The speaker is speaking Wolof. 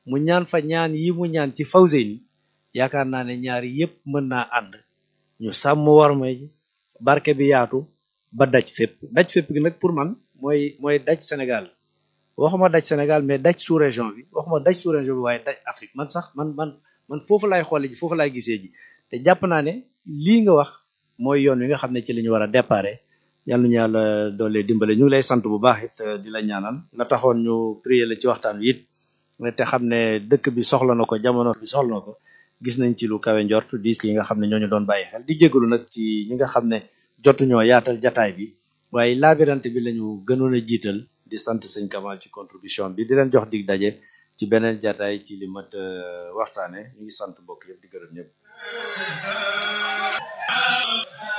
mu ñaan fa ñaan yi mu ñaan ci Fawzeyni yaakaar naa ne ñaari yépp mën naa ànd ñu sàmm warma ji barke bi yaatu ba daj fépp daj fépp gi nag pour man mooy mooy daj Sénégal waxuma daj Sénégal mais daj sous région bi waxuma daj sous région bi waaye daj Afrique man sax man man man foofu laay xoole ji foofu laay gisee ji te jàpp naa ne lii nga wax mooy yoon wi nga xam ne ci la ñu war a déparé yal nañu yàlla doole dimbale ñu ngi lay sant bu baax it di la ñaanal la taxoon ñu prier la ci waxtaan wi it te xam ne dëkk bi soxla na ko jamono bi soxla na ko gis nañ ci lu kawe njort di yi nga xam ne ñooñu doon bàyyi xel di jégalu nag ci ñi nga xam ne jotuñoo yaatal jataay bi waaye laabirante bi lañu gënoon a jiital di sant sëñ Kamal ci contribution bi di leen jox dig daje ci beneen jataay ci li mat waxtaane ñu ngi sant mbokk yëpp di gërëm ñëpp